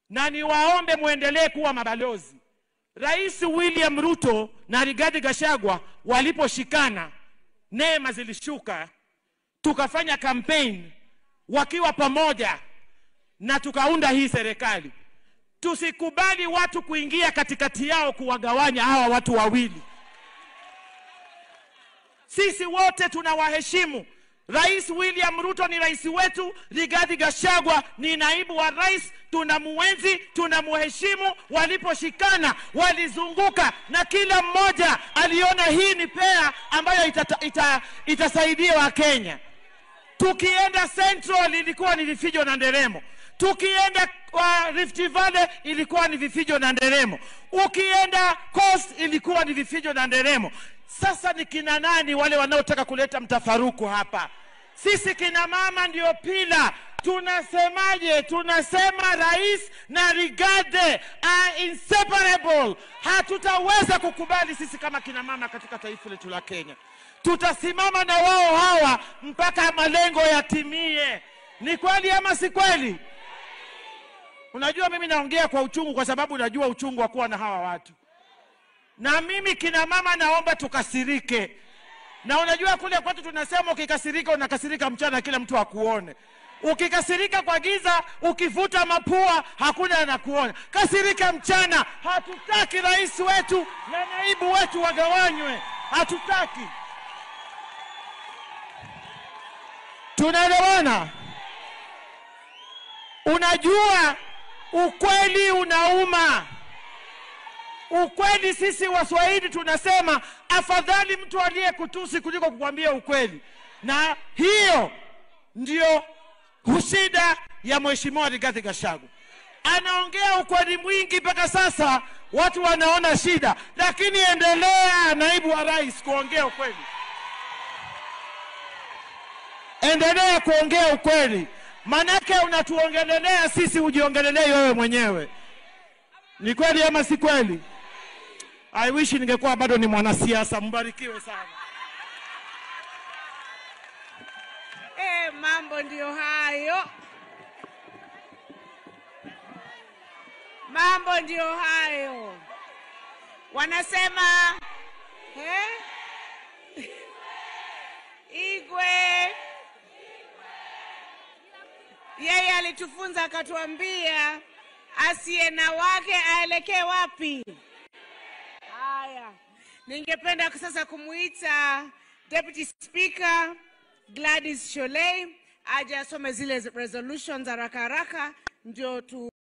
na niwaombe mwendelee kuwa mabalozi. Rais William Ruto na Rigathi Gachagua waliposhikana, neema zilishuka, tukafanya campaign wakiwa pamoja na tukaunda hii serikali. Tusikubali watu kuingia katikati yao kuwagawanya hawa watu wawili. Sisi wote tunawaheshimu. Rais William Ruto ni rais wetu, Rigathi Gachagua ni naibu wa rais. Tunamuenzi, tunamuheshimu. Waliposhikana walizunguka, na kila mmoja aliona hii ni pea ambayo itata, ita, itasaidia Wakenya. Tukienda Central ilikuwa ni vifijo na nderemo, tukienda uh, Rift Valley ilikuwa ni vifijo na nderemo, ukienda Coast ilikuwa ni vifijo na nderemo. Sasa ni kina nani wale wanaotaka kuleta mtafaruku hapa? Sisi kina mama ndio pila. Tunasemaje? Tunasema rais na Rigathi are inseparable. Hatutaweza kukubali sisi kama kina mama katika taifa letu la Kenya. Tutasimama na wao hawa mpaka malengo yatimie. Ni kweli ama si kweli? Unajua, mimi naongea kwa uchungu kwa sababu najua uchungu wa kuwa na hawa watu na mimi kina mama naomba tukasirike. Na unajua kule kwetu tunasema ukikasirika unakasirika mchana, kila mtu akuone. Ukikasirika kwa giza, ukivuta mapua, hakuna anakuona. Kasirika mchana. Hatutaki rais wetu na naibu wetu wagawanywe, hatutaki. Tunaelewana? Unajua ukweli unauma. Ukweli sisi Waswahili tunasema afadhali mtu aliyekutusi kuliko kukwambia ukweli, na hiyo ndio shida ya Mheshimiwa Rigathi Gachagua. Anaongea ukweli mwingi mpaka sasa watu wanaona shida, lakini endelea, naibu wa rais, kuongea ukweli, endelea kuongea ukweli, manake unatuongelelea sisi, ujiongelelei wewe mwenyewe. Ni kweli ama si kweli? I wish ningekuwa bado ni mwanasiasa. Mbarikiwe sana. Eh, mambo ndio hayo, mambo ndio hayo. Wanasema eh? Igwe yeye alitufunza akatuambia asiye na wake aelekee wapi? Haya, ningependa sasa kumuita Deputy Speaker Gladys Sholei aje asome zile resolutions haraka haraka ndio tu